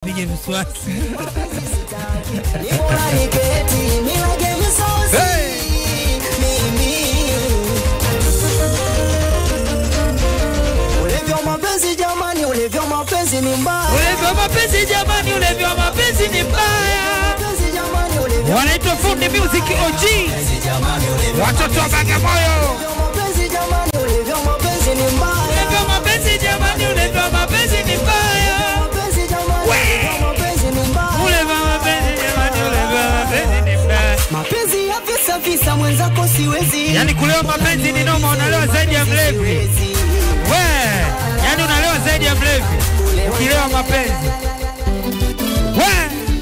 Pige mswaki. Hey! Ulevyo mapenzi jamani, ulevyo mapenzi ni mbaya. Ulevi wa mapenzi jamani, ulevi wa mapenzi ni mbaya. Mapenzi jamani, ulevyo Wanaitwa Fundi Music OG, watoto wa Bagamoyo. mapenzi jamani, ulevyo mapenzi ni mbaya. Ulevi wa mapenzi jamani, ulevi wa mapenzi ni mbaya. Mapenzi jamani, ulevyo mapenzi ni mbaya. Ulevi wa mapenzi jamani, ulevi wa mapenzi ni mbaya. Mapenzi ya visa visa mwenzako siwezi. Yaani kulewa mapenzi ni noma, unalewa zaidi ya mlevi. We, yaani unalewa zaidi ya mlevi ukilewa mapenzi. We,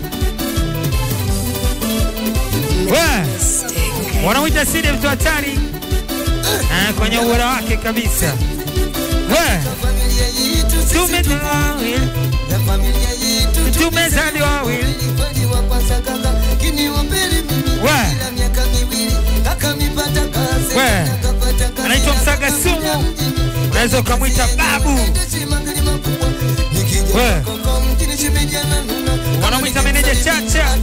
we, wanamwita Sidi mtu hatari Eh, kwenye ubora wake kabisa. We, tumezaliwa wawili, tumezaliwa wawili. We, we, anaitwa Msaga Sumu, unaweza ukamwita babu. We, wanamwita meneja Chacha.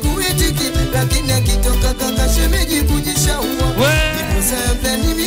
We,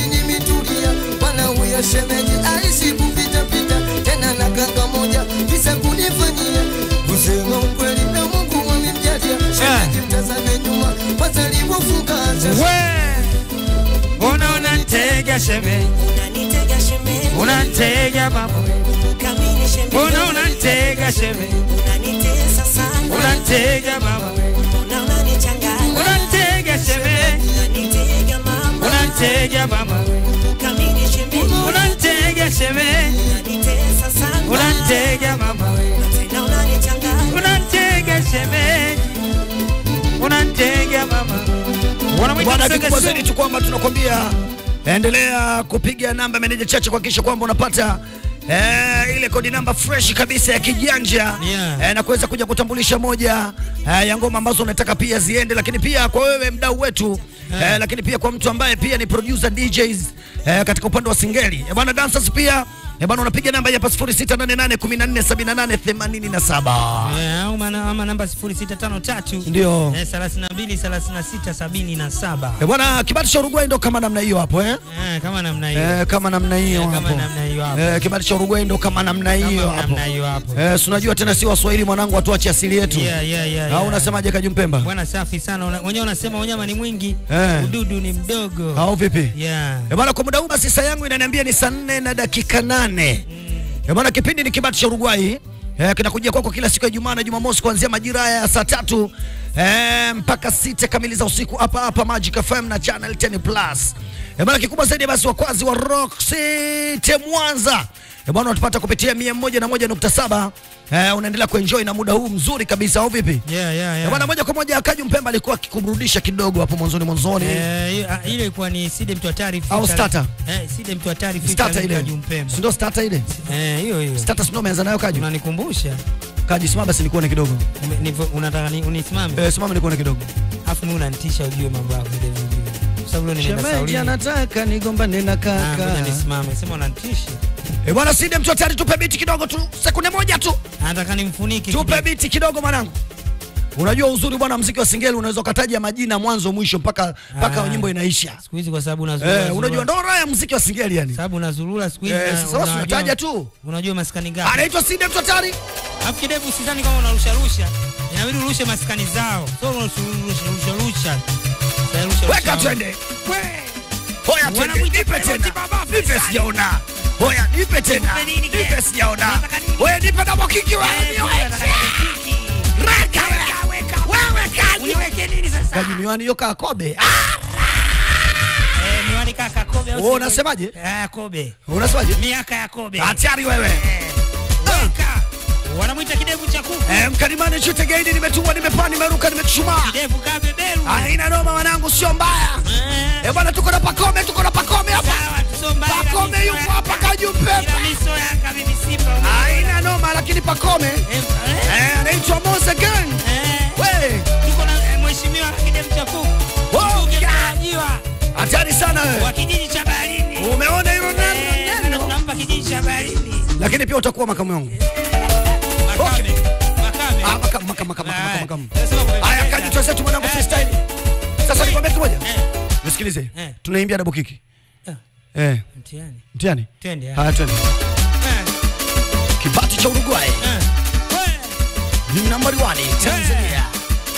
shemeji aishi kupitapita tena na kaka moja visa kunifanyia kusema ukweli na Mungu amemjalia shemeji mtazame nyuma kwanza alivyofungasha we, mbona unantega sheme, Unanitega shemeji, unantega mama, kamini shemeji, mbona unantega sheme, unanitesa sana, unantega mama, na unanichanganya, unantega sheme, unanitega mama, unantega mama, kamini shemeji, unantega sheme, unanitesa sana, unantega mama, tena unanichanganya, unantega sheme, unantega mama. Wanamwita Bwana, Msaga kikubwa Sumu. zaidi tu kwamba tunakwambia endelea kupiga namba meneja chache kuhakikisha kwamba unapata Eh, ile kodi namba fresh kabisa ya kijanja Yeah. eh, na kuweza kuja kutambulisha moja eh, ya ngoma ambazo unataka pia ziende, lakini pia kwa wewe mdau wetu eh, lakini pia kwa mtu ambaye pia ni producer DJs eh, katika upande wa singeli eh, bwana dancers pia eh, bwana unapiga namba hapa 0688147887 Eh, au mana- ama namba 0653 Ndio. eh, 32 36 77 eh, bwana kibati cha Uruguay ndo kama namna hiyo hapo eh? eh, kama namna hiyo Eh, kama namna hiyo Eh, kama hapo. namna hiyo hapo. Eh, kibali cha Uruguay ndo kama namna hiyo Kama hapo. namna hiyo hapo. Eh, si unajua tena si Waswahili mwanangu, watuache asili yetu. Yeah, yeah, yeah, Au yeah. unasemaje Kajumpemba? Bwana safi sana. Una- Wenyewe unasema unyama ni mwingi, Eh. ududu ni mdogo. Au vipi? Yeah. Eh, bwana kwa muda huu basi saa yangu inaniambia ni saa nne na dakika nane. Eh, bwana kipindi ni kibati cha Uruguay. Eh, kinakujia kwako kila siku ya Jumaa na Jumamosi kuanzia majira ya saa tatu eh, mpaka sita kamili za usiku hapa hapa Magic FM na Channel 10 Plus. Eh, bwana kikubwa zaidi basi wakwazi wa Rock City Mwanza. Eh, bwana unatupata kupitia 101.7. Eh, unaendelea kuenjoy na muda huu mzuri kabisa au vipi? Yeah, yeah, Eh, yeah. bwana moja kwa moja Kaju Mpemba alikuwa akikumrudisha kidogo hapo mwanzoni mwanzoni. Eh, hiyo- ah, ile ilikuwa ni Side mtu hatari Au featuring- starter? Eh, Side mtu hatari Starter featuring ile. Kaju Mpemba. Si ndio starter ile? Eh, hiyo hiyo. Starter si ndio umeanza nayo Kaju? Unanikumbusha? Kaji simama basi nikuone kidogo. Ume- nivo- Unataka ni unisimame? Eh, simama nikuone kidogo. Afu mimi unanitisha ujue mambo yako vile vile. Kwa sababu leo nimeenda Shemeji Saudi. anataka nigombane na Ah, kaka. ngoja nisimame. Sema unanitisha. Eh, bwana Side mtu hatari tupe biti kidogo tu. Sekunde moja tu. Anataka nimfunike. Tupe kidogo. biti kidogo mwanangu. Unajua uzuri bwana mziki wa singeli unaweza ukataja majina mwanzo mwisho mpaka mpaka Ah. nyimbo inaisha. Siku hizi kwa sababu unazurura. Eh, unajua ndo raha ya muziki wa singeli yani. sababu unazurura siku hizi. Eh, na sasa basi unajua- unataja tu. Unajua maskani ngapi? Anaitwa Side mtu hatari. Alafu kidevu sidhani kama unarusharusha, inabidi urushe maskani zao, so unarusharusha. Weka twende. Hoya twende. Wanamwita Nipe Karoti tena. baba, Nipe Faisal. sijaona. Hoya nipe tena. Nipe nini kile? Nipe sijaona. Unataka nini? Hoya nipe na mokiki wa. Reka weka weka. Wewe kaji. Uniweke nini sasa? Kaji miwani hiyo kaa kobe. Ah, Eh, miwani kaka Kobe au Wewe si- unasemaje? Eh, Kobe. Unasemaje? Miaka ya Kobe. Hatari wewe. Weka. Wanamwita kidevu cha kuku. Eh, mkalimani chute gaidi nimetumwa nimepaa nimeruka nimechuchumaa. Kidevu kaa beberu. Haina noma wanangu sio mbaya. Eh, Eh bwana tuko na pakome tuko na pakome hapa. sawa, tuso mbali Pakome kabisa. yuko hapa Kaju Mpemba. Ila miso Yanga mimi Simba. Haina noma lakini pakome Eh, eh, eh anaitwa Mose Gang. eh. We, Tuko na eh, mheshimiwa kidevu cha kuku. Oh, Mbunge yeah. mtarajiwa hatari sana wa wewe. kijiji cha Baharini. Umeona hilo Eh, neno? na neno? tunampa kijiji cha Baharini. Lakini pia utakuwa makamu wangu. Makame. welcome. Nasema kwa- Haya, kaji tuwezetu mwanangu freestyle. Sasa nikwambia kitu moja. Eh, Nisikilize. Eh. Tunaimbia double kick. Eh. Eh, mtihani. mtiani. Twende, eh. Haya, twende. Eh, Kibati cha Uruguay eh. We, ni nambari 1 Tanzania.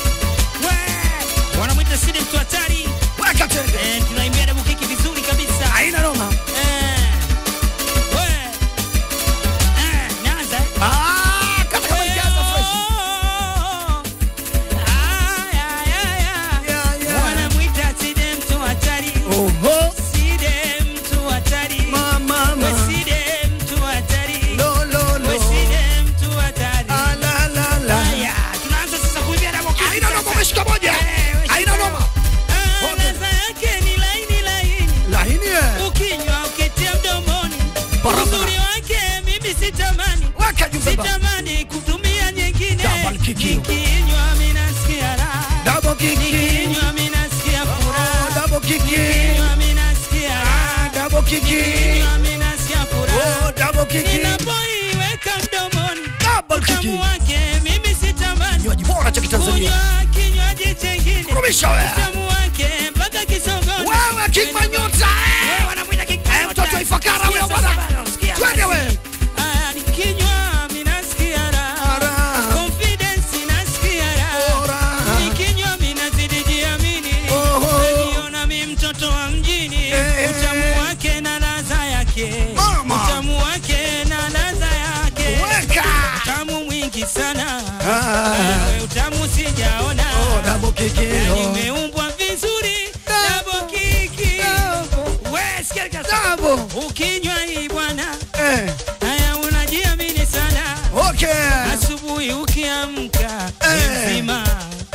we. Wanamwita Sidi mtu hatari. Weka tenge. Eh, tunaimbia double kick vizuri kabisa. Haina noma. Eh, we. Eh, naanza, eh. Ah, kata kama ikianza fresh. Yeah, yeah. Wanamwita Sidi mtu hatari. Oho. Sidi mtu hatari. Mama, We mama. Sidi mtu hatari. Lo, lo, lo. We Sidi mtu hatari. Ah, la, la, la. Haya, tunaanza sasa kuimbia double kick Haina noma, sasa. umeshika moja. Eh, umeshika Haina noma. Ah, Okay. ladha yake ni laini laini. Lahini eh. Ukinywa ukitia mdomoni. Barabara. Uzuri wake mimi sitamani. Weka juu baba. Sitamani kutumia nyingine. Double kick hiyo. Nikinywa mimi nasikia raha. Double kick. Nikinywa mimi nasikia Oh, furaha. double kick. Nikinywa mimi nasikia raha. Ah, double kick. Nikinywa mimi nasikia furaha. Oh, double kick. Ninapoiweka mdomoni. Double kick. Utamu wake mimi sitamani. Kinywaji bora cha Kitanzania. Kunywa kinywaji chengine. Rudisha wewe. Utamu wake mpaka kisogoni. Wewe King Manyota. Wewe wanamwita King Eh, Manyota. mtoto wa Ifakara Sikia wewe sasa bwana. bwana, sikia Twende basi. wewe. Ah, nikinywa mimi nasikia raha. Raha. Confidence nasikia raha. Raha. Nikinywa mimi nazidi jiamini. Oho. Najiona mimi mtoto wa mjini. Eh. Utamu wake na ladha yake. Mama. Utamu wake na ladha yake. Weka. Utamu mwingi sana. Ah. Wewe utamu sijaona. Oh, double kick. Yani Oh. umeumbwa vizuri. Double kiki. Wewe sikia kasa. Double. Ukinywa hii bwana, Eh. haya unajiamini sana. Okay. Asubuhi ukiamka Eh. we mzima.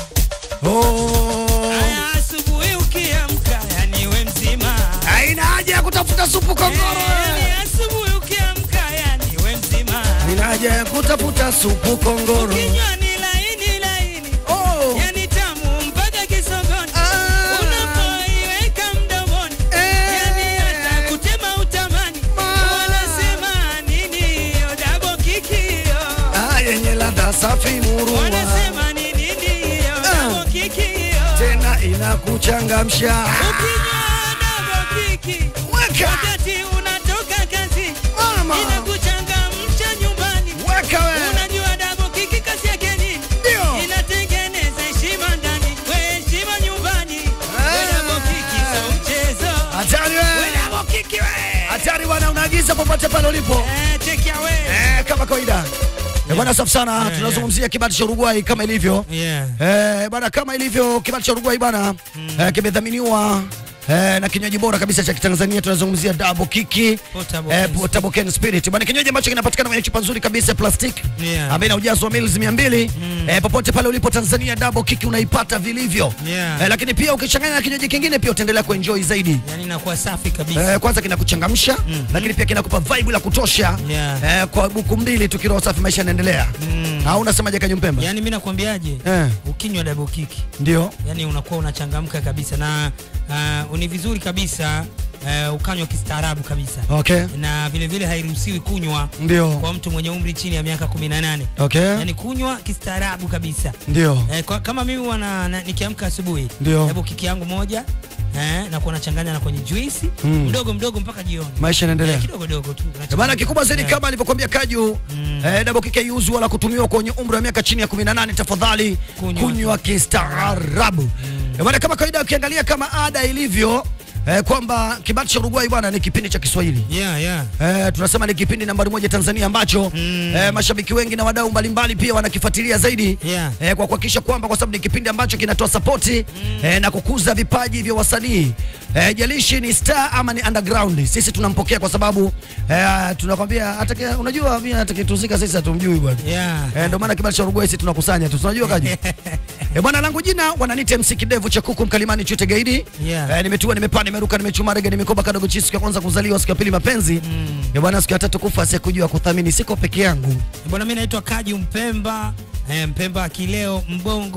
Oh. Haya asubuhi ukiamka yani we mzima. Haina haja ya kutafuta supu kongoro. Yani asubuhi ukiamka yani we mzima. Haina haja ya kutafuta supu kongoro. Ukinywa ni laini laini. Oh. Yani tamu mpaka kisogoni. Ah. Unapoiweka mdomoni. Eh. Yani hata kutema utamani. Wanasema nini hiyo double kick hiyo? Ah, yenye ladha safi murua. Wanasema ni nini hiyo Ah. double kick hiyo? Tena inakuchangamsha. Ukinywa double kick Weka. wakati unatoka kazi Mama. inakuchangamsha nyumbani. Weka wewe. Unajua double kick kazi yake nini? Ndio. Inatengeneza heshima ndani, we heshima nyumbani. We Ah. double kick sio mchezo. Hatari We wewe. double kick we. Hatari bwana, unaagiza popote pale ulipo. Eh, take it away. Eh, kama kawaida. Eh, bwana safi sana. Yeah, Tunazungumzia kibati cha Uruguay kama ilivyo. Yeah. Eh, bwana kama ilivyo kibati cha Uruguay bwana eh, kimedhaminiwa eh, na kinywaji bora kabisa cha Kitanzania tunazungumzia Double Kiki Potable eh, Cane Potable Cane Spirit. Bwana kinywaji ambacho kinapatikana kwenye chupa nzuri kabisa ya plastiki Yeah. ambayo ina ujazo wa mils 200. Eh, popote pale ulipo Tanzania Double Kiki unaipata vilivyo. Yeah. Eh, lakini pia ukichanganya na kinywaji kingine pia utaendelea kuenjoy zaidi. Yani inakuwa safi kabisa. Eh, kwanza kinakuchangamsha lakini pia kinakupa vibe la kutosha Yeah. eh, kwa buku mbili tu kiroho safi maisha yanaendelea Mm. au unasemaje Kanyumpemba Yani mimi nakwambiaje? Eh. Ukinywa double kick ndio yani unakuwa unachangamka kabisa na uh, ni vizuri kabisa uh, ukanywa kistaarabu kabisa okay na vile vile hairuhusiwi kunywa ndio kwa mtu mwenye umri chini ya miaka 18 okay yani kunywa kistaarabu kabisa ndio eh, kwa, kama mimi wana na, nikiamka asubuhi Ndio. hebu kiki yangu moja eh, na kuwa nachanganya na kwenye juisi Mm. mdogo mdogo mpaka jioni maisha yanaendelea eh, kidogo dogo tu Eh, Bana kikubwa zaidi Eh. kama alivyokuambia Kaju Mm. eh, double kick haiuzwi wala kutumiwa kwenye umri wa miaka chini ya 18 tafadhali Kunywa. kunywa kistaarabu. Eh, Bana kama kawaida ukiangalia kama ada ilivyo eh, kwamba kibati cha Uruguay bwana ni kipindi cha Kiswahili. yeah, yeah. Eh, tunasema ni kipindi nambari moja Tanzania ambacho Mm. eh, mashabiki wengi na wadau mbalimbali pia wanakifuatilia zaidi Yeah. eh, kwa kuhakikisha kwamba kwa sababu ni kipindi ambacho kinatoa sapoti eh, na kukuza vipaji vya wasanii eh, jalishi ni star ama ni underground, sisi tunampokea kwa sababu eh, tunakwambia atake, unajua mimi atakituzika sisi hatumjui bwana Yeah. eh, ndio maana kibali cha Uruguay sisi tunakusanya tu, tunajua kaji eh, bwana langu jina wananiita MC Kidevu cha kuku mkalimani chute gaidi Yeah. eh, nimetua nimepaa nimeruka nimechuma rege nimekoba kadogo chisi siku ya kwanza kuzaliwa siku ya pili mapenzi Mm. eh, bwana siku ya tatu kufa sikujua kuthamini siko peke yangu Bwana, mimi naitwa Kaji Mpemba eh, Mpemba kileo mbongo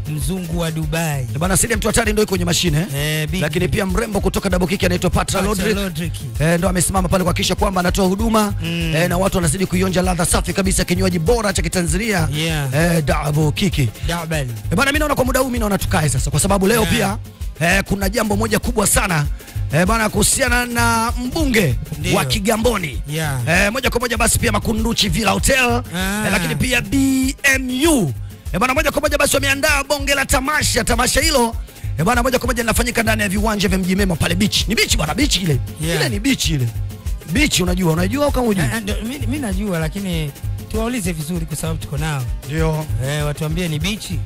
mzungu wa Dubai Eh, Bwana Sidi mtu hatari ndio yuko kwenye mashine eh, big lakini pia mrembo kutoka Double Kick anaitwa Patra Patra Lodrick Lodrick. eh, ndo amesimama pale kuhakikisha kwamba anatoa huduma Mm. eh, na watu wanazidi kuionja ladha safi kabisa kinywaji bora cha Kitanzania Yeah. eh, Double Kick. Double. Eh, bwana mimi naona kwa muda huu mimi naona tukae sasa kwa sababu leo Yeah. pia eh, kuna jambo moja kubwa sana eh, bwana kuhusiana na mbunge Ndio. wa Kigamboni Yeah. eh, moja kwa moja basi pia Makunduchi Villa Hotel Ah. eh, lakini pia BMU eh, bwana moja kwa moja basi wameandaa bonge la tamasha. Tamasha hilo eh, bwana moja kwa moja linafanyika ndani ya viwanja vya Mji Mema pale beach. Ni beach bwana, beach ile Yeah. ile ni beach ile beach, unajua unajua au kama hujui? Ah, ndio, mi- mi najua lakini tuwaulize vizuri kwa sababu tuko nao Ndio eh, watuambie ni bichi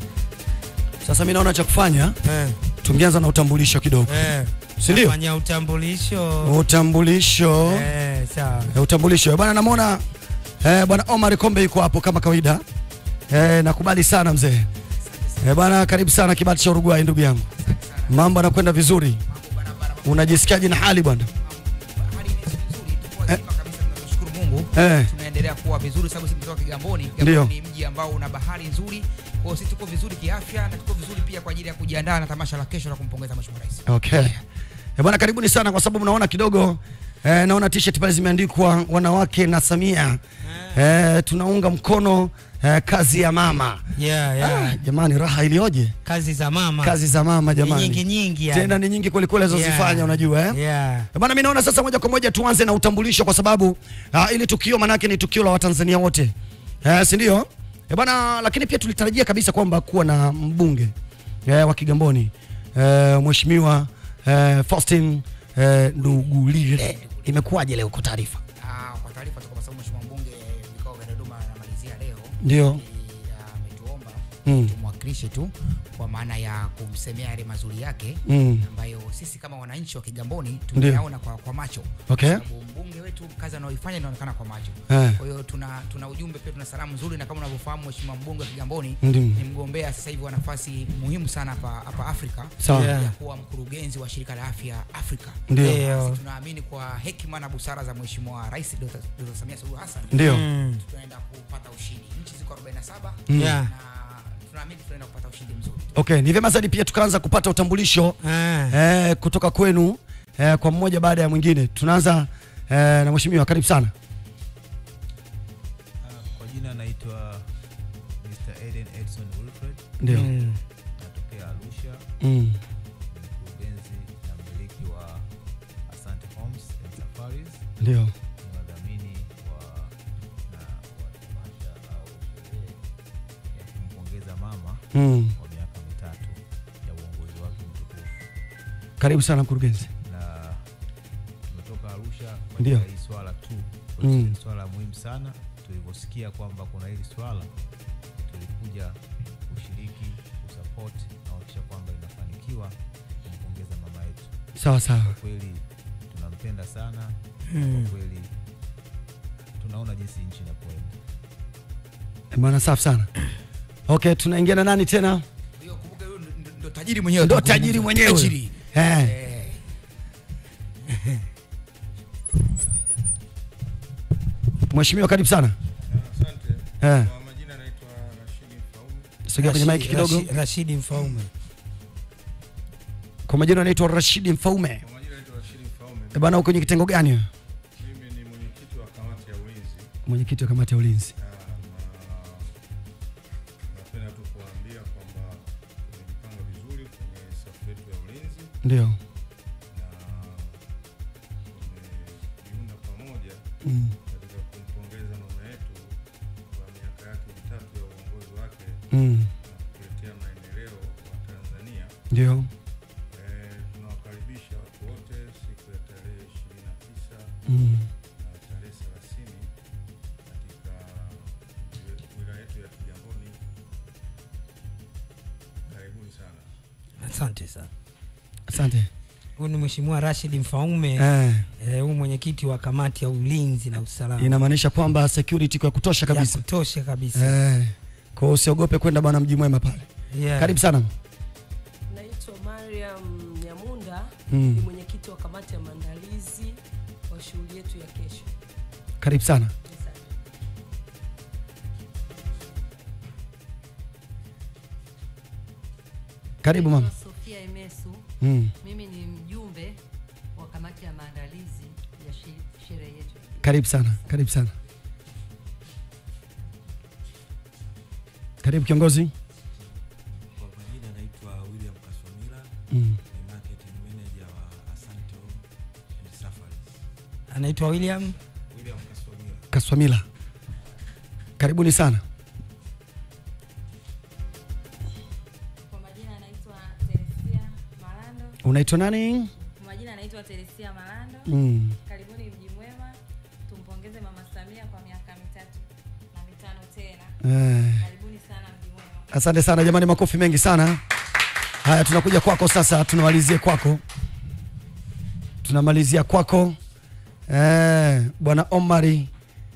sasa mimi naona cha kufanya eh, tungeanza na utambulisho kidogo, eh. Si ndio? Nafanya utambulisho utambulisho eh, sawa Eh, utambulisho bwana, namwona eh, bwana Omar Kombe yuko hapo kama kawaida eh, nakubali sana mzee eh, bwana, karibu sana kibati cha Uruguay ndugu yangu, mambo yanakwenda vizuri, unajisikiaje na hali bwana? hali ni nzuri, tuko wazima kabisa, tunashukuru Mungu. Eh. Tunaendelea kuwa vizuri sababu sisi kutoka Kigamboni. Ndio. Kigamboni ni mji ambao una bahari nzuri. Kwa hiyo sisi tuko vizuri kiafya na tuko vizuri pia kwa ajili ya kujiandaa na tamasha la kesho la kumpongeza Mheshimiwa Rais. Okay. Eh, bwana karibuni sana kwa sababu naona kidogo eh, naona t-shirt pale zimeandikwa wanawake na Samia eh, tunaunga mkono eh, kazi ya mama yeah, ah, yeah. jamani raha ilioje kazi za mama kazi za mama Ni jamani nyingi nyingi yani. tena ni nyingi kwelikweli alizozifanya Yeah. unajua eh? yeah. Eh, Bwana, mimi naona sasa moja kwa moja tuanze na utambulisho kwa sababu uh, ili tukio manake ni tukio la Watanzania wote uh, si ndio? Eh, bwana, lakini pia tulitarajia kabisa kwamba kuwa na mbunge uh, wa Kigamboni uh, Mheshimiwa uh, Faustin uh, Ndugulile. Imekuwaje leo kwa taarifa? Ah, kwa taarifa tu kwa sababu Mheshimiwa mbunge vikao vya Dodoma anamalizia leo. Ndio. Ni, ah, ametuomba Mm. tumwakilishe tu kwa maana ya kumsemea yale mazuri yake Mm. ambayo sisi kama wananchi wa Kigamboni Ndio. tumeyaona kwa, kwa macho Okay. Kwa sababu mbunge wetu kazi anayoifanya inaonekana kwa macho Eh. kwa hiyo tuna, tuna ujumbe pia tuna salamu nzuri na kama unavyofahamu mheshimiwa mbunge wa Kigamboni Ndio. ni mgombea sasa hivi wa nafasi muhimu sana hapa hapa Afrika Sawa. Yeah. ya kuwa mkurugenzi wa shirika la afya Afrika Ndio. Ndio. Sisi tunaamini kwa hekima na busara za mheshimiwa rais Dr. Dr. Samia Suluhu Hassan Ndio. Mm. tunaenda kupata ushindi nchi ziko 47 Yeah. na tunaamini tunaenda kupata ushindi mzuri Okay, ni vyema zaidi pia tukaanza kupata utambulisho Ah. eh, kutoka kwenu eh, kwa mmoja baada ya mwingine. Tunaanza eh, na mheshimiwa, karibu sana. Ah, Kwa jina naitwa Mr. Eden Edson Wilfred, Ndio. Mm. natokea Arusha, Mm. ni mkurugenzi na mmiliki wa Asante Homes and Safaris, Ndio. ni wadhamini wa na wa tamasha au sherehe ya kumpongeza mama Mm. kwa miaka mitatu ya uongozi wake mtukufu, Karibu sana mkurugenzi. na tumetoka Arusha kwa Ndio. ajili ya hii swala tu, kwa Mm. sababu ni swala muhimu sana. Tulivyosikia kwamba kuna hili swala, tulikuja kushiriki, kusupport na kuhakikisha kwamba inafanikiwa kumpongeza mama yetu. Sawa sawa. Kwa kweli tunampenda sana na kwa kweli tunaona jinsi nchi inakwenda. Bwana safi sana. Okay, tunaingia na nani tena? hiyo kumbuka huyo ndo- ndo- ndo tajiri mwenyewe Ndo tunazungumza. tajiri mwenyewe. tajiri Eh. Eh. Mheshimiwa karibu sana. Asante. Eh. Kwa majina naitwa Rashidi Mfaume. Sogea kwenye Rashid- mic kidogo. Rashid- Rashidi Mfaume Kwa majina anaitwa Rashidi Mfaume. Kwa majina naitwa Rashidi Mfaume. Eh, Bwana uko kwenye kitengo gani? wewe? Mimi ni mwenyekiti wa kamati ya ulinzi. Mwenyekiti wa kamati ya ulinzi. Ah, na napenda tu kuwaambia kwamba tumejipanga vizuri kwenye safu yetu ya ulinzi Ndio. na tumejiunga pamoja Mm. katika kumpongeza mama yetu kwa miaka yake mitatu ya uongozi wake Mm. na kuletea maendeleo wa Tanzania. Ndio. Eh, tunawakaribisha watu wote siku ya tarehe 29 Mm. na tarehe 30 katika wi- wilaya yetu ya Kigamboni. Karibuni sana. asante sana Asante. huyu ni mheshimiwa Rashid Mfaume Eh. eh, huyu mwenyekiti wa kamati ya ulinzi na usalama Inamaanisha kwamba security kwa kutosha ya kabisa. kutosha kabisa Eh. Kwa hiyo usiogope kwenda bwana mji mwema pale. yeah. Karibu sana. Naitwa Mariam Nyamunda Mm. ni mwenyekiti wa kamati ya maandalizi wa shughuli yetu ya kesho. Karibu sana. Asante. Karibu mama. Naitwa Sofia Emesu. Mm. Mimi ni mjumbe wa kamati ya maandalizi ya shi- sherehe yetu. Karibu sana, karibu sana. Karibu kiongozi. Kwa majina naitwa William Kaswamila, Mm. ni marketing manager wa Asante Home and Safaris. anaitwa William William Kaswamila. Kaswamila. Karibuni sana. Kwa majina anaitwa Teresia Malando. Unaitwa nani? Kwa majina anaitwa Teresia Malando. Mm. Karibuni mji mwema. Tumpongeze Mama Samia kwa miaka mitatu na mitano tena. Eh. Karibuni sana mji mwema. Asante sana jamani, makofi mengi sana. Haya, tunakuja kwako sasa, tunamalizia kwako, tunamalizia kwako eh, bwana Omari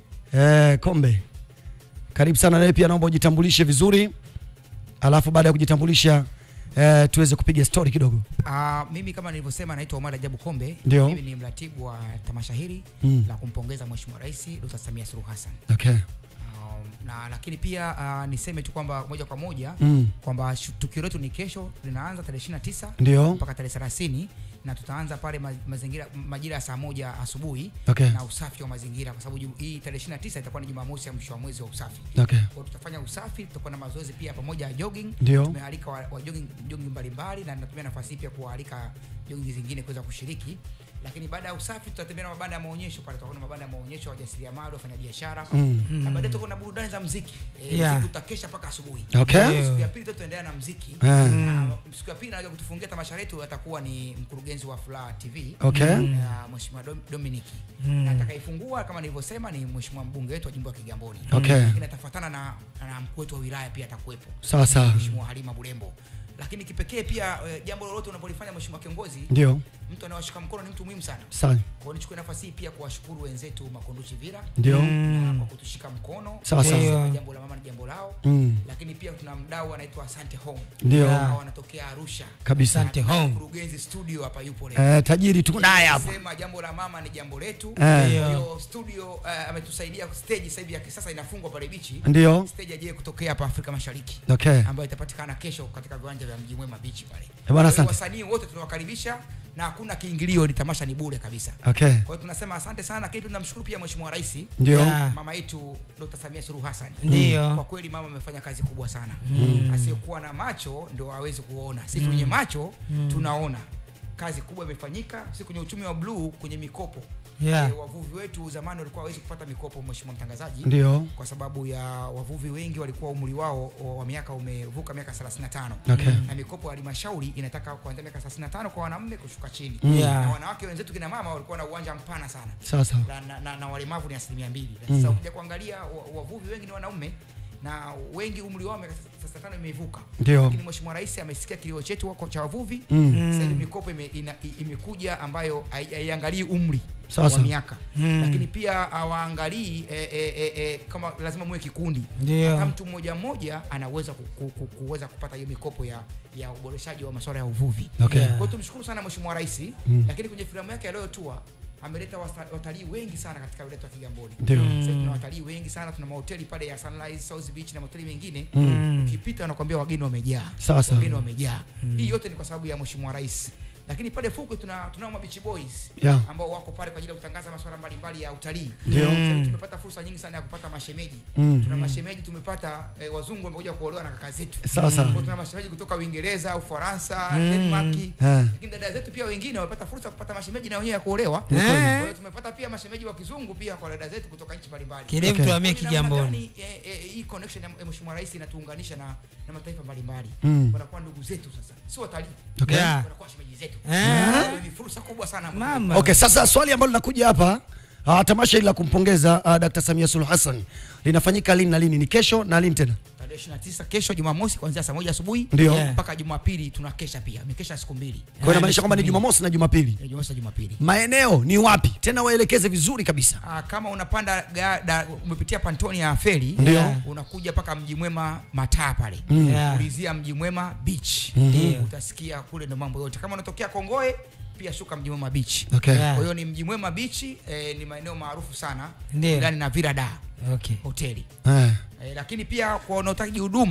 eh, Kombe, karibu sana. Nawe pia naomba ujitambulishe vizuri, alafu baada ya kujitambulisha eh, tuweze kupiga story kidogo. Uh, mimi kama nilivyosema naitwa Omar Ajabu Kombe. Ndio. Mimi ni mratibu wa tamasha hili Mm. la kumpongeza Mheshimiwa Rais Dr. Samia Suluhu Hassan. Okay. Um, na lakini pia uh, niseme tu kwamba moja kwa moja Mm. kwamba shu- tukio letu ni kesho linaanza tarehe 29 Ndio. mpaka tarehe 30 na tutaanza pale ma, mazingira majira ya saa moja asubuhi Okay. na usafi wa mazingira kwa sababu ju- hii tarehe 29 itakuwa ni Jumamosi ya mwisho wa mwezi wa usafi. Okay. Kwa hiyo tutafanya usafi, tutakuwa na mazoezi pia pamoja ya jogging. Ndio. Tumealika wa, wa jogging, jogging mbalimbali na natumia nafasi hii pia kuwaalika jogging zingine kuweza kushiriki. Lakini baada ya usafi tutatembea na mabanda ya maonyesho pale, tutakuwa na mabanda ya maonyesho ya wajasiriamali, wafanyabiashara Mm. na Mm. baadaye tutakuwa na burudani za muziki. Eh, Yeah. usiku tutakesha mpaka asubuhi. Okay. Siku ya pili tutaendelea na muziki. Eh. Na siku ya pili anakuja kutufungia tamasha letu atakuwa ni mkurugenzi wa Furaha TV. Okay. Na Mheshimiwa Dom- Dominic. Mm. Na atakayefungua kama nilivyosema ni Mheshimiwa mbunge wetu wa jimbo la Kigamboni. Okay. Lakini atafuatana na, na mkuu wetu wa wilaya pia atakuwepo. Sawa, sawa. Mheshimiwa Halima Bulembo. Lakini kipekee pia eh, jambo lolote unapolifanya Mheshimiwa kiongozi, Ndio. mtu anawashika mkono ni mtu muhimu sana. Sawa. Kwa hiyo nichukue nafasi hii pia kuwashukuru wenzetu Makunduchi Vira Ndio. na kwa kutushika mkono. Sawa, sawa. Kusema Jambo la mama ni jambo lao. Mm. Lakini pia tuna mdau anaitwa Asante Home. Ndio. Ambao wanatokea Arusha. Kabisa. Na Asante Home. Mkurugenzi studio hapa yupo leo. Eh, tajiri tuko naye hapa. Sema jambo la mama ni jambo letu. Eh. Kwa hiyo studio eh, ametusaidia stage sasa hivi ya kisasa inafungwa pale bichi. Ndio. Stage ajaye kutokea hapa Afrika Mashariki. Okay. Ambayo itapatikana kesho katika viwanja vya Mji Mwema Beach pale. bwana, Kwa hiyo asante. Wasanii wote tunawakaribisha na hakuna kiingilio, ni tamasha ni bure kabisa. Okay. Kwa hiyo tunasema asante sana, lakini tunamshukuru pia Mheshimiwa Rais. Ndio. Yeah. Mama yetu Dr. Samia Suluhu Hassan. Ndio. Kwa kweli mama amefanya kazi kubwa sana. Mm. Asiyekuwa na macho ndio hawezi kuona. Sisi Mm. wenye macho Mm. tunaona. Kazi kubwa imefanyika, si kwenye uchumi wa bluu, kwenye mikopo. Yeah. Eh, wavuvi wetu zamani walikuwa hawezi kupata mikopo, Mheshimiwa mtangazaji. Ndio. Kwa sababu ya wavuvi wengi walikuwa umri wao wa- wa miaka umevuka miaka 35. Okay. Na mikopo ya halmashauri inataka kuanzia miaka 35 kwa wanaume kushuka chini. Mm. Yeah. Na wanawake wenzetu kina mama walikuwa na uwanja mpana sana. Sawa, sawa. Na, na, na, na walemavu ni asilimia mbili. Mm. Sasa ukija kuangalia wa- wavuvi wengi ni wanaume na wengi umri wao miaka 35 imevuka. Ndio. Lakini Mheshimiwa Rais amesikia kilio chetu wako cha wavuvi. Mm. Sasa hivi mikopo ime, ina, i- imekuja ambayo hai- haiangalii umri Sawa, wa sawa. miaka Mm. lakini pia hawaangalii e, e, e, e, kama lazima muwe kikundi. Ndio. Hata mtu mmoja mmoja anaweza ku, ku, ku, kuweza kupata hiyo mikopo ya ya uboreshaji wa masuala ya uvuvi. Okay. Kwa hiyo tumshukuru sana Mheshimiwa Rais, Mm. lakini kwenye filamu yake aliyotua ameleta wasta- watalii wengi sana katika wilaya ya Kigamboni. Ndio. Sasa Mm. tuna watalii wengi sana, tuna mahoteli pale ya Sunrise, South Beach na mahoteli mengine. Mm. Ukipita wanakuambia wageni wamejaa. Sawa, sawa. Wageni wamejaa. Hii yote ni kwa sababu ya Mheshimiwa Rais. Lakini pale fukwe tuna tunao mabichi boys Yeah. ambao wako pale kwa ajili ya kutangaza masuala mbalimbali ya utalii. Ndio. Sasa hivi Mm. tumepata fursa nyingi sana ya kupata mashemeji. Mm. Tuna Mm. mashemeji tumepata eh, wazungu wamekuja kuolewa na kaka zetu. Sawa, sawa. Kwa hiyo Tuna mashemeji kutoka Uingereza, Ufaransa, Mm. Denmark. Eh. Lakini dada zetu pia wengine wamepata fursa ya kupata mashemeji na wenyewe ya kuolewa. Eh. Kwa hiyo tumepata pia mashemeji wa kizungu pia kwa dada zetu kutoka nchi mbalimbali. Kile mtu amie Kwa hiyo namna Kigamboni. gani, eh, eh, hii connection ya Mheshimiwa Rais inatuunganisha na na mataifa mbalimbali. Mm. Wanakuwa ndugu zetu sasa. Si watalii. Okay. Yeah. Wanakuwa shemeji zetu. Eh. Kwa hiyo Ni fursa kubwa sana. Mama. Okay, sasa swali ambalo linakuja hapa uh, tamasha hili la kumpongeza uh, Dr. Samia Suluhu Hassan linafanyika lini na lini? Ni kesho na lini tena? Tarehe 29 kesho Jumamosi kuanzia saa moja asubuhi Ndio. Yeah. mpaka Jumapili tunakesha pia. Mikesha siku mbili. Kwa hiyo inamaanisha kwamba ni Jumamosi na Jumapili. Eh, Jumamosi na Jumapili. Maeneo ni wapi? Tena waelekeze vizuri kabisa. Ah, kama unapanda ga, da, umepitia pantoni ya feri Ndio. Yeah. unakuja mpaka mji mwema mataa pale Mm. Yeah. ulizia mji mwema beach Ndio. utasikia kule ndo mambo yote kama unatokea kongoe pia shuka mji mwema beach Okay. Yeah. kwa hiyo ni mji mwema beach eh, ni maeneo maarufu sana Ndio. ndani na virada Okay. hoteli Eh. eh, lakini pia kwa wanaotaji huduma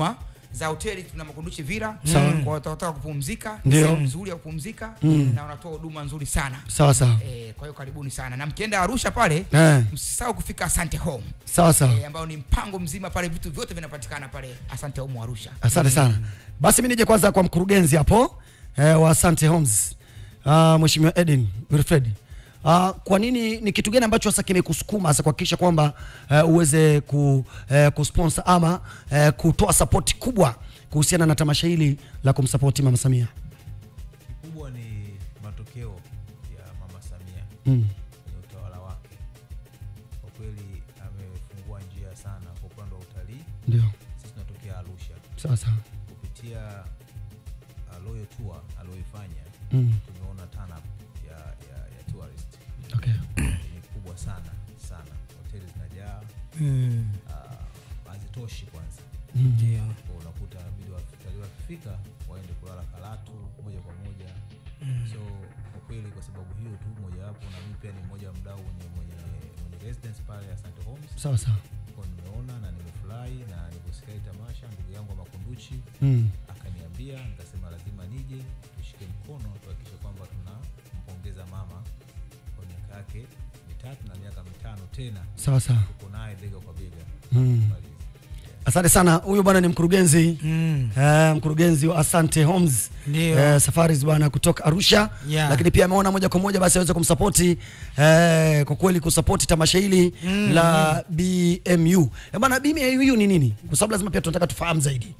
za hoteli tuna makunduchi vira Sawa. kwa wataotaka kupumzika Ndio. sehemu nzuri ya kupumzika Mm. na wanatoa huduma nzuri sana Sawa, sawa. eh, kwa hiyo karibuni sana na mkienda Arusha pale Eh. msisahau kufika Asante Home Sawa, sawa. eh, ambao ni mpango mzima pale vitu vyote vinapatikana pale Asante Home Arusha Asante sana. Basi mimi nije kwanza kwa mkurugenzi hapo eh, wa Asante Homes uh, Mheshimiwa Eden Wilfred. Uh, kwa nini ni kitu gani ambacho sasa kimekusukuma sasa kuhakikisha kwamba uh, uweze ku, uh, kusponsor ama uh, kutoa support kubwa kuhusiana na tamasha hili la kumsapoti Mama Samia? Kikubwa ni matokeo ya Mama Samia Mm. kwenye utawala wake. Kwa kweli amefungua njia sana kwa upande wa utalii. Ndio. Sisi tunatokea Arusha. Sawa, sawa. Kupitia uh, Royal Tour aliyoifanya Mm. tumeona turn up ya, ya, ya tourist Okay. ni kubwa sana sana, hoteli zinajaa Mm. uh, hazitoshi kwanza Mm. Ndio. Kwa unakuta inabidi watalii wakifika waende kulala Karatu moja kwa moja Mm. so kwa kweli kwa sababu hiyo tu mojawapo, na mimi pia ni mmoja wa mdau mwenye mwenye mwenye residence pale Asante Homes. Sawa, sawa. Kwa nimeona na nimefurahi na niliposikia hii tamasha, ndugu yangu wa Makunduchi Mm. akaniambia, nikasema lazima nije tushike mkono tuhakikishe kwamba tunampongeza mama kwa miaka yake mitatu na miaka mitano tena, Sawa, sawa. tuko naye bega kwa bega Mm. Asante sana. Huyu bwana ni mkurugenzi Mm. eh, mkurugenzi wa Asante Homes Ndio. eh, Safaris bwana kutoka Arusha Yeah. lakini pia ameona moja kwa moja basi aweze kumsapoti eh, kwa kweli kusapoti tamasha hili Mm, la BMU. Eh, bwana BMU ni nini? Kwa sababu lazima pia tunataka tufahamu zaidi.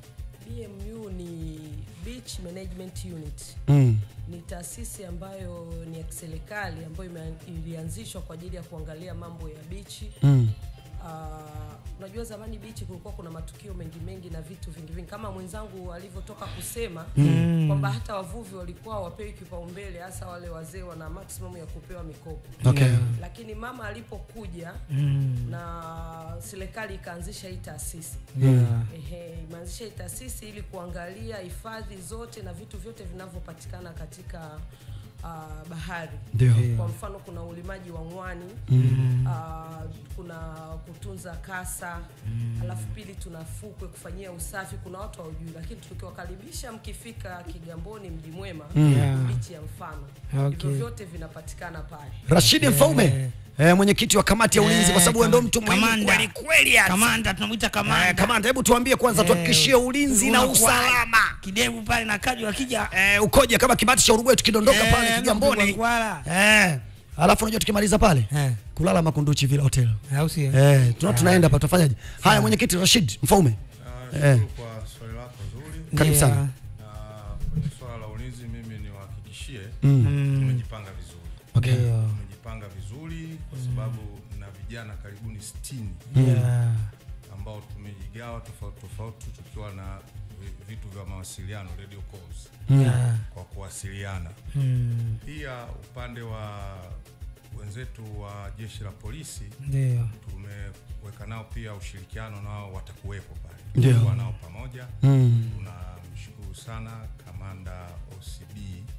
BMU ni Beach Management Unit. Mm. Ni taasisi ambayo ni ya kiserikali ambayo ime- ilianzishwa kwa ajili ya kuangalia mambo ya bichi. Mm. Ah, unajua zamani bichi kulikuwa kuna matukio mengi mengi na vitu vingi vingi kama mwenzangu alivyotoka kusema Mm. kwamba hata wavuvi walikuwa wapewi kipaumbele hasa wale wazee wana maximum ya kupewa mikopo Okay. Yeah. lakini mama alipokuja Mm. na serikali ikaanzisha hii taasisi Yeah. Ehe, imeanzisha hii taasisi ili kuangalia hifadhi zote na vitu vyote vinavyopatikana katika uh, bahari Ndio. kwa mfano kuna ulimaji wa mwani Mm. uh, kuna kutunza kasa Mm. alafu pili tuna fukwe kufanyia usafi kuna watu hawajui lakini tukiwakaribisha mkifika kigamboni mji mwema Mm. Yeah. bichi ya mfano Okay. hivyo vyote vinapatikana pale Rashidi Mfaume eh, mwenyekiti wa kamati ya ulinzi kwa sababu wewe ndo mtu muhimu Kamanda. kweli kweli yani. Kamanda tunamwita kamanda. Eh, kamanda, hebu tuambie kwanza, Eh, tuhakikishie ulinzi na unakuwa- usalama Kidevu pale na kaji wakija eh, ukoje kama kibati cha Uruguay tukidondoka Eh, pale Kigamboni Mkwala. eh, alafu unajua tukimaliza pale Eh. kulala Makunduchi Villa Hotel au sio? eh, tuna tunaenda hapa tutafanyaje? Haya, mwenyekiti Rashid Mfaume Ah, eh, Shukuru kwa swali lako zuri. Karibu sana. Na kwenye swala la ulinzi mimi niwahakikishie Mm. tumejipanga vizuri. Okay. Tumejipanga vizuri kwa sababu na vijana karibuni 60 Yeah. ambao tumejigawa tofauti tofauti tukiwa na vi- vitu vya mawasiliano radio calls Yeah. kwa kuwasiliana. Mm. Pia upande wa wenzetu wa jeshi la polisi Ndio. tumeweka nao pia ushirikiano nao watakuwepo pale Ndio. Tutakuwa nao pamoja Mm. tunamshukuru sana kamanda OCD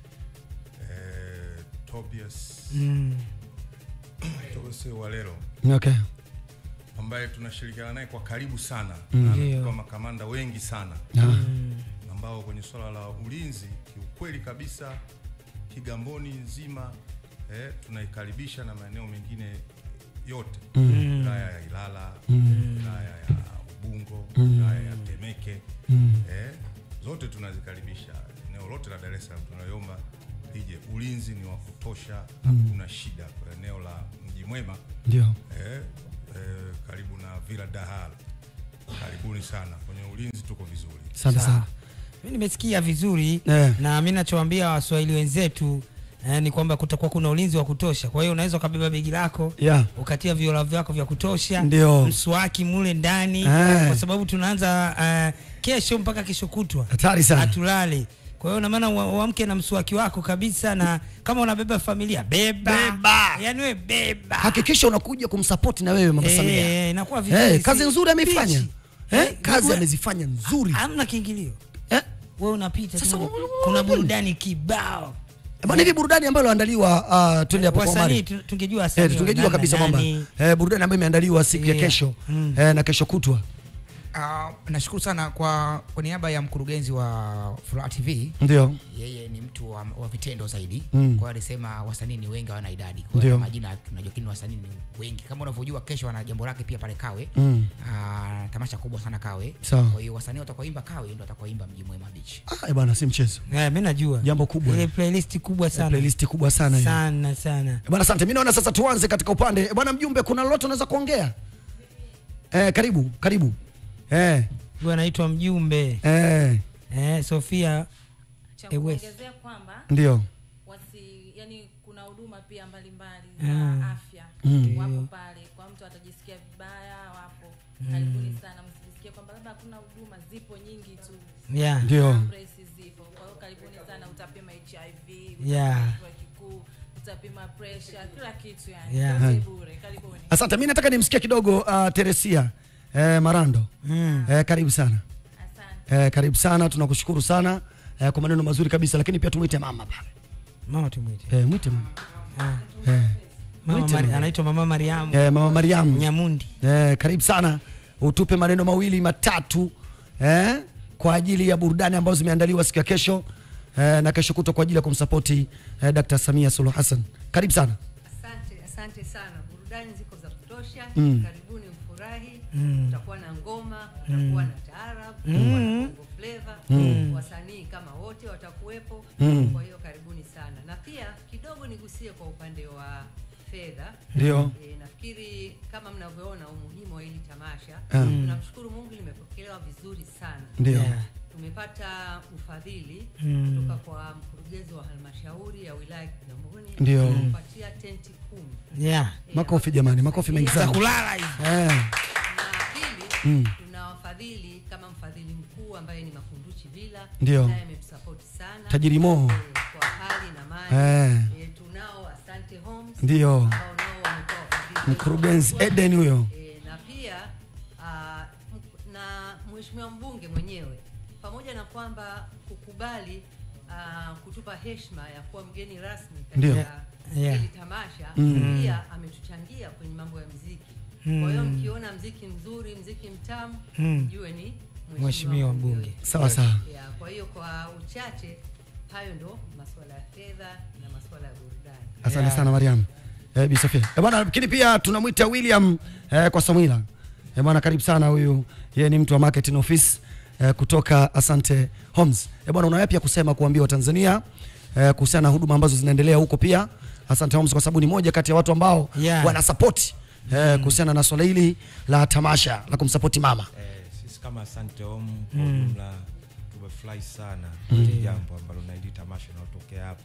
eh, Tobias Mm. Tobias Walero okay. ambaye tunashirikiana naye kwa karibu sana Mm. na Ndio. anatupa makamanda wengi sana Ah. ambao kwenye swala la ulinzi kiukweli kabisa Kigamboni nzima eh, tunaikaribisha na maeneo mengine yote Mm. wilaya ya Ilala Mm. wilaya ya Ubungo Mm. wilaya ya Temeke Mm. eh, zote tunazikaribisha eneo lote la Dar es Salaam tunaliomba lije. Ulinzi ni wa kutosha, hakuna shida kwa eneo la Mji Mwema Ndio. eh, eh, karibu na Villa Dahal. Karibuni sana kwenye ulinzi, tuko vizuri. Asante Sawa. sana. Mimi nimesikia vizuri Eh. na mimi nachowaambia waswahili wenzetu eh, ni kwamba kutakuwa kuna ulinzi wa kutosha. Kwa hiyo unaweza ukabeba begi lako Yeah. ukatia viola vyako vya kutosha, Ndio. mswaki mule ndani Eh. kwa sababu tunaanza eh, kesho mpaka kesho kutwa Hatari sana. hatulale. Kwa hiyo na maana ua- uamke na mswaki wako kabisa, na kama unabeba familia beba, Beba. yani we beba Hakikisha unakuja kumsapoti na wewe Mama Eh, Samia. inakuwa vizuri, Eh, si- kazi nzuri ameifanya. Pichi. Eh, Eh, kazi we- amezifanya nzuri. hamna kiingilio Eh? wewe unapita Sasa tu, u- kuna burudani kibao Bwana, hivi burudani ambayo iliandaliwa uh, twende hapo kwa wasanii Omari. tu- tungejua Eh, wasanii tungejua wa kabisa nani, kwamba nani. eh, burudani ambayo imeandaliwa siku ya Yeah. kesho Mm. eh, na kesho kutwa Uh, nashukuru sana kwa kwa niaba ya mkurugenzi wa Furaha TV. Ndio. Yeye ni mtu wa, wa vitendo zaidi. Mm. Kwa hiyo alisema wasanii ni wengi hawana idadi. Kwa Ndio. hiyo majina tunajua lakini wasanii ni wengi. Kama unavyojua kesho ana jambo lake pia pale Kawe. Mm. Uh, tamasha kubwa sana Kawe. Sawa. Kwa hiyo wasanii watakaoimba Kawe ndio watakaoimba Mji Mwema Beach. Ah, bwana si mchezo. Eh, mimi najua. Jambo kubwa. Ile playlist kubwa sana. Playlist kubwa sana hiyo. Sana sana. Bwana asante. Mimi naona sasa tuanze katika upande. Eh, Bwana mjumbe kuna lolote unaweza kuongea? Eh, karibu, karibu. Eh. Huyu anaitwa mjumbe. Eh. Eh, Sofia cha Ewes. kuongezea kwamba Ndio. wasi yani kuna huduma pia mbalimbali Mm. za afya Mm. wapo pale kwa mtu atajisikia vibaya wapo karibuni sana msijisikie kwamba labda hakuna huduma zipo nyingi tu Yeah. Ndio. Presi zipo kwa hiyo karibuni sana utapima hiv Yeah. utapima kifua kikuu utapima pressure kila kitu yani Yeah. yote bure karibuni Asante. Mimi nataka nimsikie kidogo uh, Teresia eh, Marando. Mm. Eh, karibu sana. Eh, karibu sana, tunakushukuru sana eh, kwa maneno mazuri kabisa, lakini pia tumwite mama pale. Mama tumwite. Eh, mwite mama. Ah. Eh. Mama Mwite Mari, mama. anaitwa Mama Mariamu. Eh, mama Mariamu. Nyamundi. Eh, karibu sana. Utupe maneno mawili matatu eh, kwa ajili ya burudani ambazo zimeandaliwa siku ya kesho eh, na kesho kutwa kwa ajili ya kumsapoti eh, Dr. Samia Suluhu Hassan. Karibu sana. Asante, asante sana. Burudani ziko za kutosha. Mm. Karibuni mfurahi. Mm. Kutakuwa na ngoma, Mm. kutakuwa na taarab, Mm. kutakuwa na bongo flava. Mm. Wasanii kama wote watakuwepo. Mm. Kwa hiyo karibuni sana. Na pia kidogo nigusie kwa upande wa fedha. Ndio. E, nafikiri kama mnavyoona umuhimu wa hili tamasha. Mm. Tunamshukuru Mungu limepokelewa vizuri sana. Ndio. Yeah. Tumepata ufadhili Mm. kutoka kwa mkurugenzi wa halmashauri ya wilaya ya Kigamboni Ndio. kupatia tenti kumi. Yeah. Makofi jamani, makofi mengi sana. Za kulala hizi. Eh. Na pili Mm. tuna wafadhili kama mfadhili mkuu ambaye ni Makunduchi Villa Ndio. naye ametusapoti sana Tajiri Mo. eh, kwa hali na mali Eh. eh, tunao Asante Homes Ndio. ambao nao wametoa ufadhili Mkurugenzi Eden huyo. Eh, na pia ah, m- na mheshimiwa mbunge mwenyewe pamoja na kwamba kukubali ah, kutupa heshima ya kuwa mgeni rasmi Ndio. katika Yeah. hili tamasha Mm. pia ametuchangia kwenye mambo ya mziki Mm. kwa hiyo mkiona mziki mzuri mziki mtamu Mm. jue ni Mheshimiwa mbunge. Sawa sawa. yeah, kwa hiyo kwa uchache hayo ndo masuala ya fedha na masuala ya burudani Asante sana Mariam. Eh, Bi Sofia. Eh, bwana lakini pia tunamwita William eh, kwa Samwila. Eh, bwana karibu sana huyu. Yeye ni mtu wa marketing office eh, kutoka Asante Homes. Eh, bwana una yapi ya kusema kuambia Watanzania eh, kuhusiana na huduma ambazo zinaendelea huko pia Asante Homes kwa sababu ni moja kati ya watu ambao Yeah. wana support eh, kuhusiana na swala hili la tamasha la kumsapoti mama. Eh, sisi kama Asante Home kwa Mm. ujumla tumefurahi sana Mm. hili jambo ambalo na hili tamasha linalotokea hapo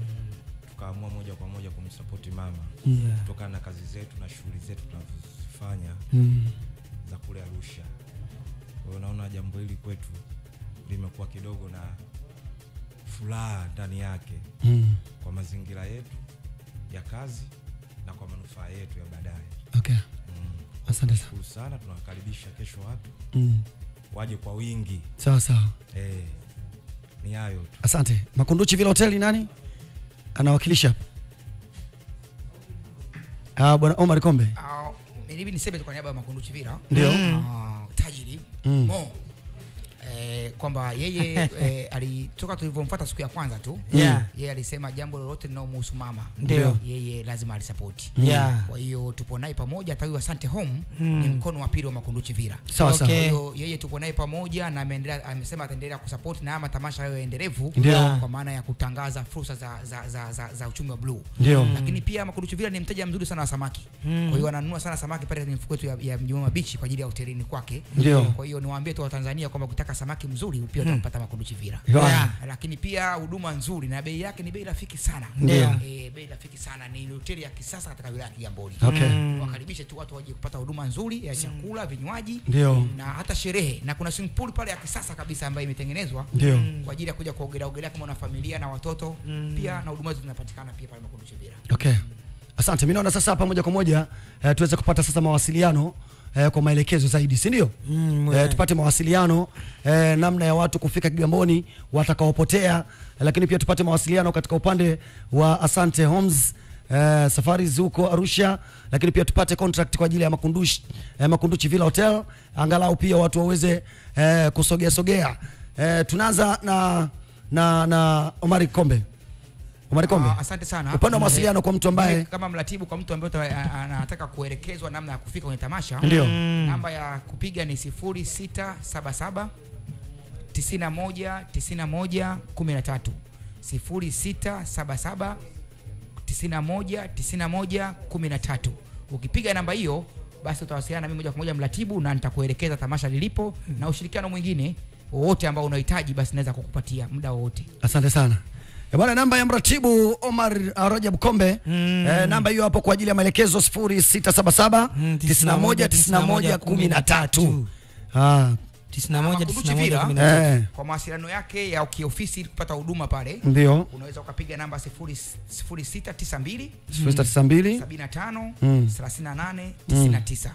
tukaamua moja kwa moja kumsapoti mama Mm. kutokana na kazi zetu na shughuli zetu tunazozifanya Mm. za kule Arusha. Kwa hiyo naona jambo hili kwetu limekuwa kidogo na furaha ndani yake Mm. kwa mazingira yetu ya kazi na kwa manufaa yetu ya baadaye. Okay. Asante sana. Shukuru sana, tunawakaribisha kesho watu Mm. waje kwa wingi. Sawa sawa. Eh, ni hayo tu. Asante. Makunduchi Villa Hotel ni nani? Anawakilisha. Ah, bwana Omar Kombe. Ah, mimi niseme tu kwa niaba ya Makunduchi Villa. Ndio. Ah, tajiri Mm. Mo eh, kwamba yeye eh, alitoka tulivyomfuata siku ya kwanza tu Yeah. yeye alisema jambo lolote linalomhusu mama Ndio. yeye lazima alisapoti Yeah. kwa hiyo tupo naye pamoja hata huyu Asante Home Mm. ni mkono wa pili wa Makunduchi Villa Sawa, sawa. Kwa hiyo yeye tupo naye pamoja na ameendelea amesema ataendelea kusapoti na haya matamasha hayo endelevu Ndio. kwa maana ya kutangaza fursa za, za, za, za, za uchumi wa bluu Ndio. lakini pia Makunduchi Villa ni mteja mzuri sana wa samaki Mm. kwa hiyo ananunua sana samaki pale kwenye mifuko yetu ya, ya Mji Mwema Beach kwa ajili ya hotelini kwake Ndio. kwa hiyo niwaambie tu Watanzania kwamba ukitaka samaki mzuri pia Mm. utampata Makunduchi Villa. Yeah. Yeah. Lakini pia huduma nzuri na bei yake ni bei rafiki sana. Ndio. Eh, bei rafiki sana ni hoteli ya kisasa katika wilaya ya Kigamboni. Okay. Mm. Wakaribishe tu watu waje kupata huduma nzuri ya chakula, vinywaji Ndio. na hata sherehe na kuna swimming pool pale ya kisasa kabisa ambayo imetengenezwa Ndio. kwa ajili ya kuja kuogelea ogelea kama una familia na watoto pia na huduma hizo zinapatikana pia pale Makunduchi Villa. Okay. Asante. Mimi naona sasa hapa moja kwa moja eh, tuweze kupata sasa mawasiliano eh, kwa maelekezo zaidi, si ndio? Mm, eh, tupate mawasiliano eh, namna ya watu kufika Kigamboni watakaopotea, lakini pia tupate mawasiliano katika upande wa Asante Homes eh, safari huko Arusha, lakini pia tupate contract kwa ajili ya Makunduchi, eh, Makunduchi Villa Hotel, angalau pia watu waweze eh, kusogea sogea. Eh, tunaanza na na na Omari Kombe. Omari Kombe. Ah, asante sana. Upande wa mawasiliano kwa mtu ambaye Mimi kama mratibu kwa mtu ambaye uta- a- anataka kuelekezwa namna ya kufika kwenye tamasha. Ndio. Namba ya kupiga ni 0677 91 91 13. 0677 91 91 13. Ukipiga namba hiyo basi utawasiliana na mimi moja kwa moja mratibu, na nitakuelekeza tamasha lilipo na ushirikiano mwingine wowote ambao unahitaji, basi naweza kukupatia muda wowote. Asante sana. Eh, Bwana, namba ya mratibu Omar uh, Rajab Kombe eh, namba hiyo hapo kwa ajili ya maelekezo 0677 91 91 13. Ah, Makunduchi Villa, 91 Eh. kwa mawasiliano yake ya kiofisi ili kupata huduma pale Ndio. unaweza ukapiga namba 0692 0692 75 Mm. 38 Mm. 99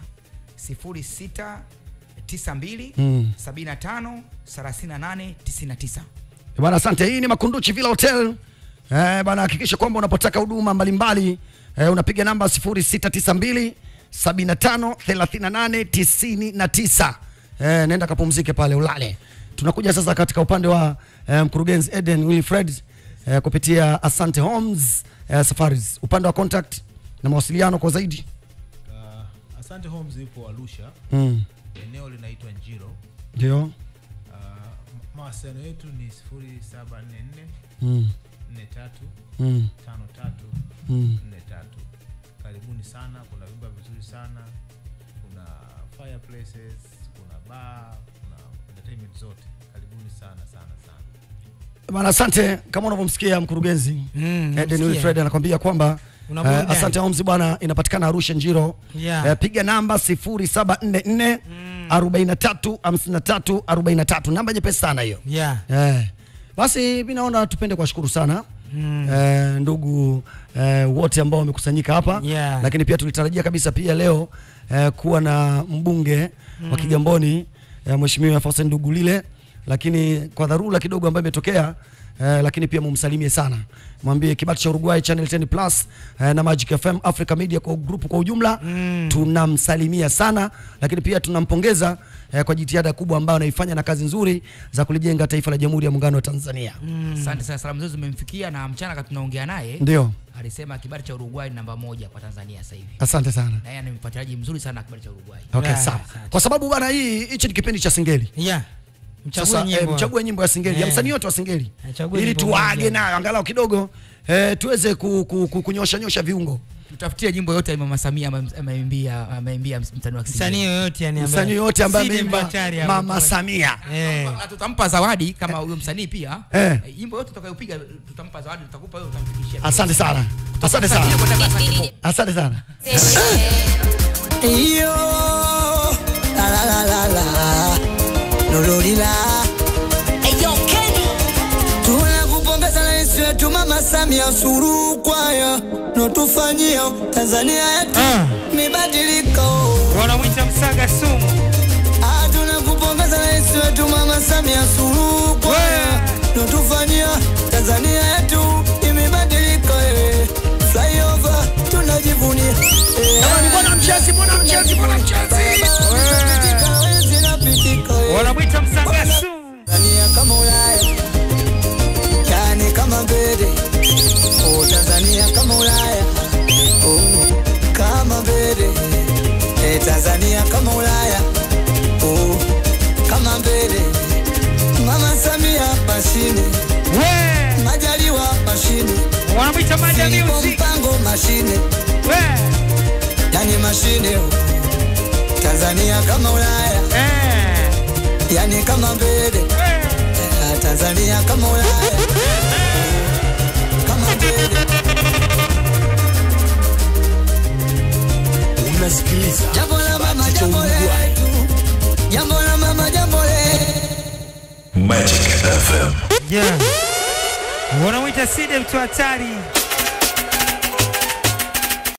0692 Mm. 75 38 99 Eh, Bwana, asante. Hii ni Makunduchi Villa Hotel. Eh, bwana, hakikisha kwamba unapotaka huduma mbalimbali eh, unapiga namba 0692 75 38 99. Eh, nenda kapumzike pale ulale. Tunakuja sasa katika upande wa eh, mkurugenzi Eden Wilfred eh, kupitia Asante Homes eh, Safaris. Upande wa contact na mawasiliano kwa zaidi. Uh, Asante Homes ipo Arusha. Mm. Eneo linaitwa Njiro. Ndio. Uh, ma- mawasiliano yetu ni 0744 Mm. 43 Mm. 53 Mm. 43. Karibuni sana, kuna vyumba vizuri sana, kuna fireplaces, kuna bar, kuna entertainment zote. Karibuni sana sana sana. Bana, asante. Kama unavyomsikia mkurugenzi Mm, Eden namsikia. Wilfred anakwambia kwamba Una eh, burudani. Asante Homes bwana inapatikana Arusha Njiro. Yeah. Eh, piga namba 0744 43 53 43. Namba nyepesi sana hiyo. Yeah. Eh. Basi mimi naona tupende kuwashukuru sana Mm. eh, ndugu eh, wote ambao wamekusanyika hapa Yeah. lakini pia tulitarajia kabisa pia leo eh, kuwa na mbunge wa Mm. Kigamboni eh, Mheshimiwa Faustin Ndugulile, lakini kwa dharura kidogo ambayo imetokea eh, lakini pia mumsalimie sana, mwambie kibati cha Uruguay Channel 10 Plus eh, na Magic FM Africa Media kwa group kwa ujumla Mm. tunamsalimia sana, lakini pia tunampongeza eh, kwa jitihada kubwa ambayo anaifanya na kazi nzuri za kulijenga taifa la Jamhuri ya Muungano wa Tanzania. Asante sana, salamu zote zimemfikia na mchana kati tunaongea naye Ndio. alisema kibali cha Uruguay ni namba moja kwa Tanzania sasa hivi. Asante sana. Na yeye ni mfuatiliaji mzuri sana wa kibali cha Uruguay. Okay, sawa. Kwa sababu bwana, hii hichi ni kipindi cha Singeli. Yeah. Mchague Sasa nyimbo. eh, mchague nyimbo ya Singeli ya Eh. msanii wote wa Singeli Achague ili nyimbo tuwaage moja. nayo angalau kidogo eh, tuweze ku, ku, ku, kunyosha nyosha viungo. Tutafutie nyimbo yote ya Mama Samia ame- ameimbia ameimbia msanii wa Kisingeli. Msanii yoyote yani ambaye- Msanii yote ambaye Sidi ameimba Mbachari hapo. Mama Samia. Eh. na tutampa zawadi kama huyo msanii pia. Eh. Eh, Nyimbo yote tutakayopiga tutampa zawadi, tutakupa wewe utamfikishia. Asante sana. Asante sana. Asante sana. Iyo, la la la la la, lololila. Eyo Kenny, tunakupongeza rais wetu Mama Samia Suluhu kwaya notufanyia Tanzania yetu mibadiliko. Wanamwita Msaga sumu. Ah, tunakupongeza rais wetu Mama Samia Suluhu kwaya notufanyia Tanzania yetu imebadilika. eh. Flyover tunajivunia. Eh, Jamani, bwana mchezi, bwana mchezi, bwana mchezi. Wanamwita Msaga sumu. Tanzania kama Ulaya, yani kama mbele. Oh, Tanzania kama Ulaya, oh, kama mbele. Eh, Tanzania kama Ulaya, oh, kama mbele. Mama Samia mashine, Majaliwa mashine, Wanamwita Mada Filipo Music. Mpango mashine, yani mashine. oh. Tanzania kama Ulaya, yani kama mbele. Eh, Tanzania kama Ulaya, kama mbele. Unasikiliza Jambo la mama, jambo letu, jambo la mama, jambo letu. Magic FM. Yeah. Wanamwita Side mtu hatari.